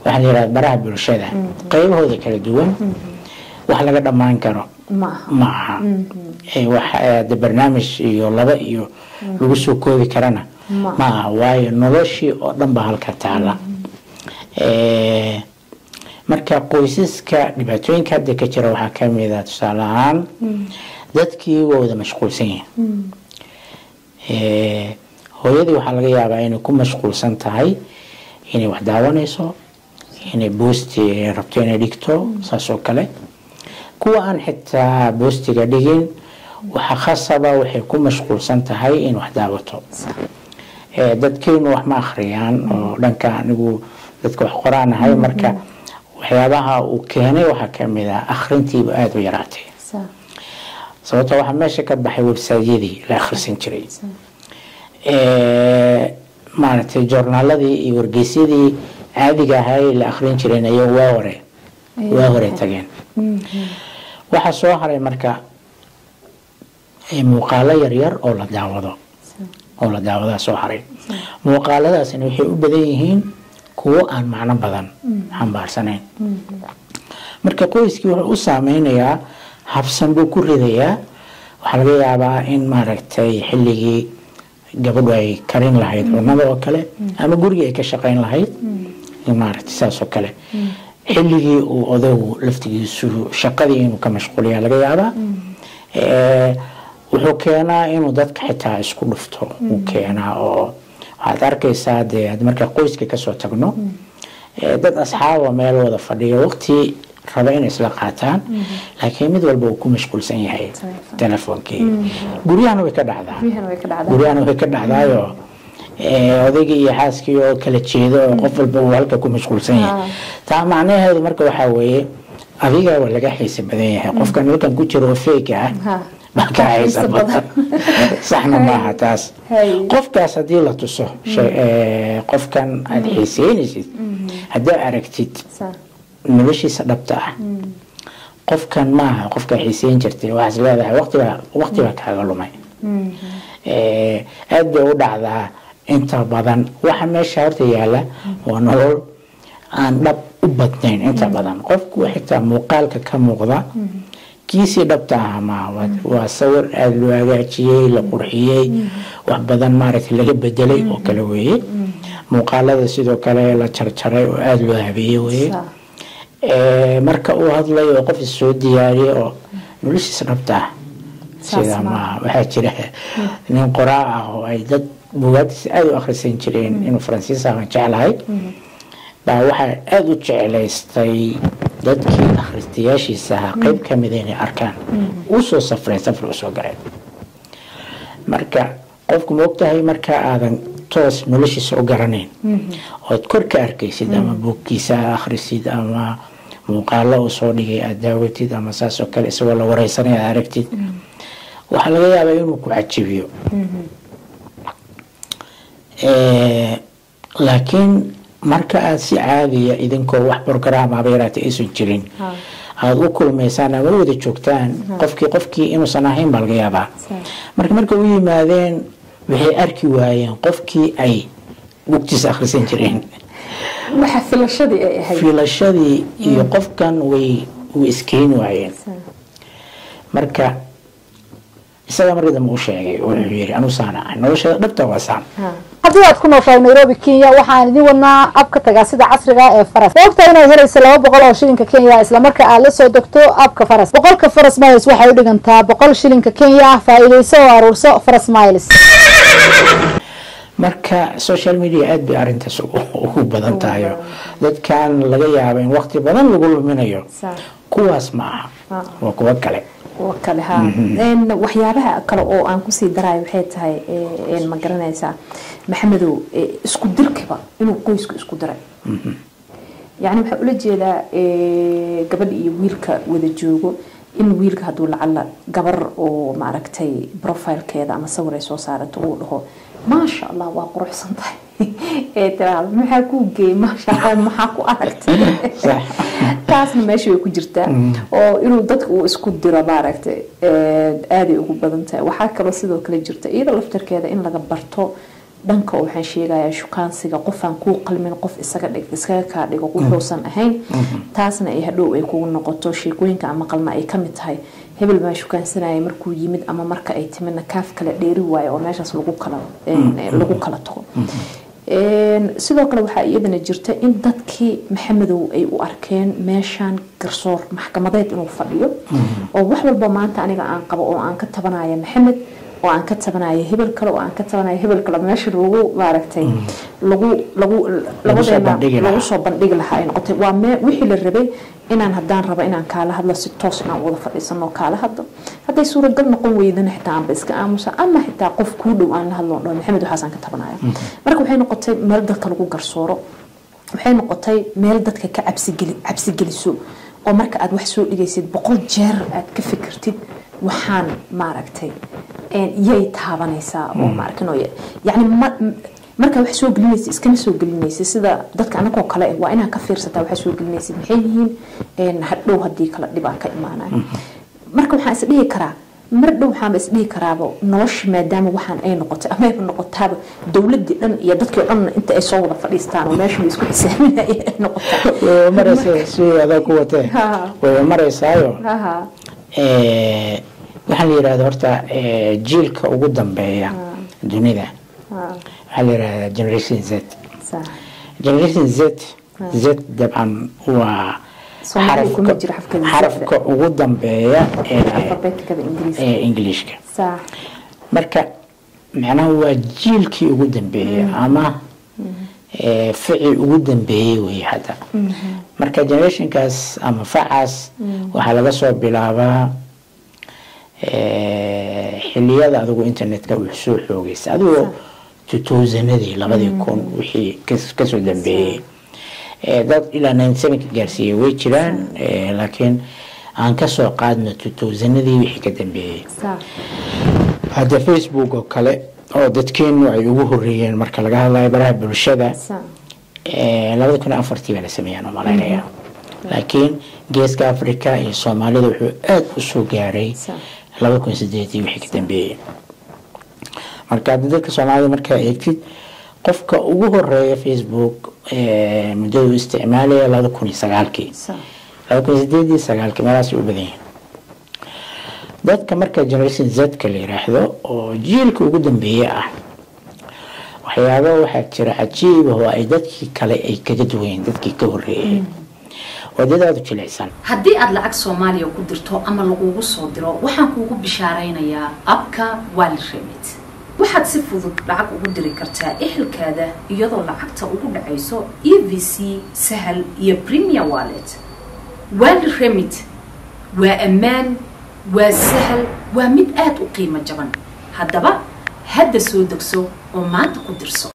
waxaa la yidhahda baraha bulshada qaybahooda kala duwan wax laga dhammaan karo ma aha ma aha Eh, wax eh, de barnaamij iyo laba iyo lagu soo koobi karana Ma ma aha waayo noloshii oo dhan baa halka taala Eh, marka qoysaska dhibaatooyinka hadda ka jira waxaa ka mid ah tusaale ahaan dadkii waa wada mashquulsan yihiin Eh, hooyadii waxaa laga yaabaa inay ku mashquulsan tahay inay wax daawanayso inay boosti rabto inay dhigto saas oo kale kuwa aan xitaa boostiga dhigin waxa khasaba waxay ku mashquulsan tahay in wax daawato Eh, dadkeenu wax ma akhriyaan oo dhanka anigu dadka wax qoraanahay marka waxyaabaha uu keenay waxaa ka mid ah akhrintiiba aada u yaraatay Sa- sababto waxaa meesha ka baxay websaydyadii la akhrisan jiray Eh, maaragtay joornaaladii iyo wargeysyadii caadiga ahay la akhrin jireen ayaa waa hore waa hore tageen waxaa soo haray marka eh, muuqaalo yaryar oo la daawado oo la daawadaa soo haray muuqaaladaasina waxay u badan yihiin kuwo aan macno badan xambaarsanayn marka qoyskii wuxuu u saameynayaa habsan buu ku ridayaa waxaa laga yaabaa in maaragtay xilligii gabadhu ay karin lahayd cunada oo kale ama gurigii ay ka shaqayn lahayd in maaragtay saas oo kale xilligii uu odagu laftigiisu shaqadii inuu ka mashquuliyaa laga yaabaa Eh, wuxuu keenaa inuu dadka xitaa isku dhufto uu keenaa oo waxaad arkaysaa dee had marka qoyska kasoo tagno eh, dad asxaaba meel wada fadhiyo waqti raba inay isla qaataan laakiin mid walba uu ku mashquulsan yahay Telefoon. telefonkii guryahana way ka dhacdaa guryahana way ka dhacdaa guryahana way ka dhacdaayo eh, odaygii iyo xaaskii oo kala jeedo oo qof walba uu halka ku mashquulsan yahay Ah. taa macnaheedu marka waxaa weeye adiga waa laga xiisa badan yahay qofkan halkan ku jiro oo feyka ah Ha. baa ka xiisa Xiisa badan saxna maaha taas Hay. qofkaas haddii la tuso shay- eh, qofkan aad xiiseynaysid haddaa aragtid Sa- noloshiisa dhabta ah qofkan maaha qofkaa xiiseyn jirtay waxaas leedahay waqtibaa waqtibaa kaaga lumay Eh, aad bay u dhacdaa inta badan waxa meesha horta yaala waa nolol aan dhab u badnayn inta badan qofku xitaa muuqaalka ka muuqda kiisii dhabta aha maaha Waa- waa sawir aada loo hagaajiyey la qurxiyey wax badan maaragtay laga bedelay oo kale weeye muuqaalada sidoo kale la jarjaray oo aada loo habeeyey weeye sa- Eh, marka uu hadlayo oo qof is soo diyaariyey oo noloshiisa dhabta ah Saas sida ma- maaha waxaa jira nin qoraa ah oo ay dad bugaagtiisa aada u akhrisan jireen inuu faransiis ahan jeclahay baa waxaa aada u jeclaystay dadkii akhristayaashiisa ahaa qeyb ka mida inay arkaan uu soo safreen safar usoo galeen marka qofku ma ogtahay marka aadan toos noloshiisa u garanayn ood kor ka arkaysid ama buugkiisa akhrisid ama muuqaalo uu soo dhigay aada daawatid ama saas oo kale isagoo la wareysanaya aad aragtid waxaa laga yaabaa inuu ku cajibiyo Eh, laakiin marka aada si caadiya idinkoo wax program aba yaraata aysan jirin Ha. aada u kulmaysaan ama u wada joogtaan qofkii qofkii inuusan ahayn baa laga yaabaa Sa- marka marka u yimaadeen waxay arki waayeen qofkii ay bugtiisa akhrisan jireen waxa filashadii ay ahayd filashadii iyo qofkan way way iskeeni waayeen Sa- marka isaga markii dambe u sheegay oo wuxuu yidhi anuu saan ahay noloshada dhabta waa saan ha. haddii aad ku nooshahay nairobi kenya waxaan idin wadnaa abka tagaasida casriga ah ee faras sababta inaad helayso laba boqol oo shilinka kenya islamarka aad la soo degto abka faras boqolka faras miles waxay u dhigantaa boqol shilinka kenya ah faa'iidayso oo aruurso faras miles marka social media aad bay arrintaas ugu ugu badan tahay oo dadkan laga yaabo in waqti badan lagu luminayo Sa- kuwaas ma aha Ah. waa kuwo kale oo kale ha Een, waxyaabaha kale oo aan kusii darayo waxay tahay ee, een, ma garanaysaa maxamedow ee, isku dirkiba inuu qoysku isku diray yacni waxaa ula jeedaa ee, gabadha iyo wiilka wada joogo in wiilka hadduu lacala gabar oo maaragtay profilekeeda ama sawir ay soo saarato uu dhaho maasha allah waa quruxsan tahay ee tiraahdo maxaa kuu geeyey maasha allah maxaa ku aragtay Sax. taasna meesha way ku jirtaa oo inuu dadka uu isku diro maaragtay ee, aaday ugu badan tahay waxaa kaloo sidoo kale jirta iyada laftarkeeda in laga barto dhanka waxaan sheegayaa shukaansiga qofaan kuu qalmin qof isaga dhig iskaga kaa dhigo wuxuusan ahayn taasna ay hadhow ay kugu noqoto sheekooyinka aan maqalna ay kamid tahay hebel baa shukaansanaya markuu yimid ama marka ay timidna kaaf kala dheeri waayo oo meeshaas lagu kala lagu kala tago sidoo kale waxaa iyadana jirta in dadkii maxamedow ay u arkeen meeshaan garsoor maxkamadeed inuu fadhiyo oo wax walba maanta aniga aan qabo oo aan ka tabanaya maxamed oo aan ka tabanayo hebel kale oo aan ka tabanayo hebel kale meesha lagu maaragtay lagu lagu labadeena lagu soo bandhigi lahaa ay noqotay waa mee wixii la rabay inaan haddaan rabo inaan kaala hadlo si toos inaan wada fadhiisano kaala hadlo hadday suuragal noqon weydana xitaa aanba iska aamusa ama xitaa qof kuu dhow aan la hadlo dhaho maxamed waxaasaan ka tabanaya marka waxay noqotay meel dadka lagu garsooro waxay noqotay meel dadka ka cabsigeli cabsigeliso oo marka aad wax soo dhigaysid boqol jeer aad ka fikirtid waxaan maaragtay yay taabanaysaa oo maarkin yani markaa wax soo gelinaysa iskama soo gelinaysa sida dadka anagoo kale waa inaa ka fiirsataa waxa soo gelinaysa maxay yihiin hadhow haddii kala dhibaa ka imaanaya marka waxaan isdhihi karaa mar dhow waxaanba isdhihi karaaba nolosha maadaama waxaan ay noqotay ama ayba noqotaaba dowladii dhan iyo dadkii o dhan inta ay soo wada fadhiistaan oo meesha la isku xisaaminaya ay noqotaa maraysa si adaa ku watee way maraysaayo waxaa la yidhahda horta jiilka ugu dambeeya dunida waxaa la yidhahdaa generation z generation z z dabcan waa xarafka ugu dambeeya ee ingiliishka marka macnaha waa jiilkii ugu dambeeyey ama fici ugu dambeeyey wey hadda marka generationkaas ama facaas waxaa laga soo bilaabaa xiliyada adigu internetka uu soo xoogaysa adigoo tutousanadii labadii kun wixii kasoo dambeeyey dad ilaa ninety-sevenka gaarsiiyey way jiraan laakiin aan kasoo qaadno tutousanadii wixii ka dambeeyey hadda facebook oo kale oo dadkeenu ay ugu horeeyeen marka laga hadlayo baraha bulshada labada kun afartii baa la sameeyaan umalaynaya laakiin geeska africa iyo soomaalida wuxuu aada u soo gaaray labada kun sideedii wixii ka dambeeyey marka hadda dadka soomaalida markaa eegtid qofka ugu horeeya facebook muddadu isticmaalaya labada kun iyo sagaalkii labada kun iyo sideedii sagaalkii meelaasay u badan yihiin dadka marka generation z-ka la yiraahdo oo jiilka ugu dambeeye ah waxyaaba waxaa jira cajiib oo ay dadkii kale ay kaga duwayeen dadkii ka horeeyay oo dad aada u jilicsan haddii aad lacag soomaaliya ku dirto ama lagugu soo diro waxaan kuugu bishaaraynayaa abka wali remit waxaad si fudud lacag ugu diri kartaa ehelkaada iyadoo lacagta ugu dhacayso e v c sahal iyo premier wallet wali remit waa ammaan waa sahal waa mid aada u qiimo jaban haddaba hadda soo degso oo maanta ku dirso